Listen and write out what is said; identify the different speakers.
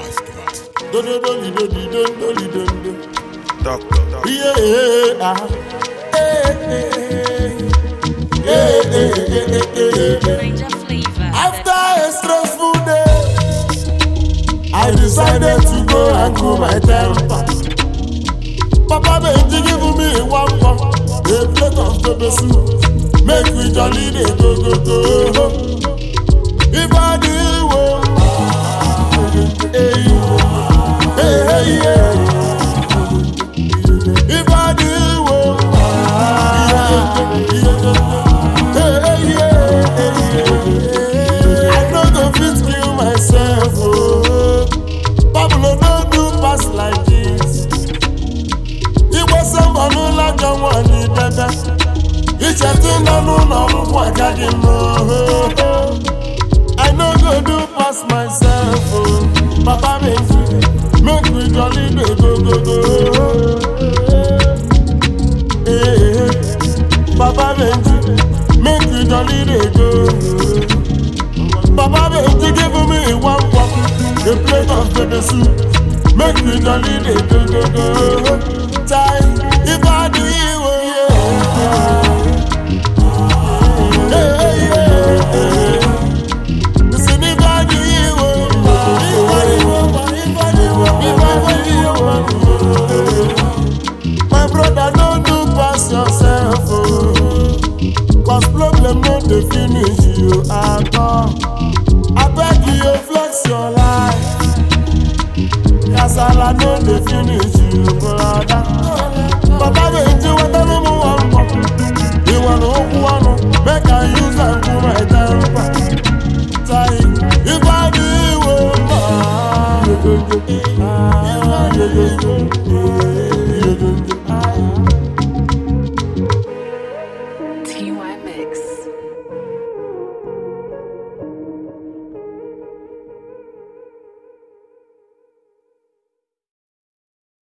Speaker 1: Dodo doli dodi don doli don do.
Speaker 2: Doctor.
Speaker 1: Yeah, ah. Eh, eh, eh. Yeah, eh, eh, eh, eh, eh.
Speaker 3: Ranger flavor.
Speaker 1: After a stressful day, I decided to go and cool my temper. Papa Benji give me one pump, a plate of pepper soup. Make we jolly dey go go go. If I do well, hey, hey, hey, yeah. If I do well, yeah, yeah, hey, yeah, yeah. I no go fit kill myself, oh. Pablo no do pass like this. Igbo sọmbọ n'ụlọ ajọ nwanyị dada. Ichetu nọ n'ụlọ ọgwụgwọ agaghị m oho. I no go do pass myself, oh. Papa Benji, make we jolly dey go go go. Eh, Papa Benji, make we jolly dey go. Papa Benji give me one cup, a plate of pepper soup. Make we jolly dey go go go. Chai, if I do you, oh yeah. Hey, yeah, yeah. Listen, if I do you, oh, if I do you, oh, if I do you, oh, if I do you, oh. My brother, don't do pass yourself, oh. Cause problem no dey finish you at all. I beg you, flex your life. Kasala no dey finish you, brother. Papa Benji, wetin me wan pop? Ìwọ ló ń kú ọ̀nù, make I use am cool my temper. Tai, ìbàdí ìwò máa.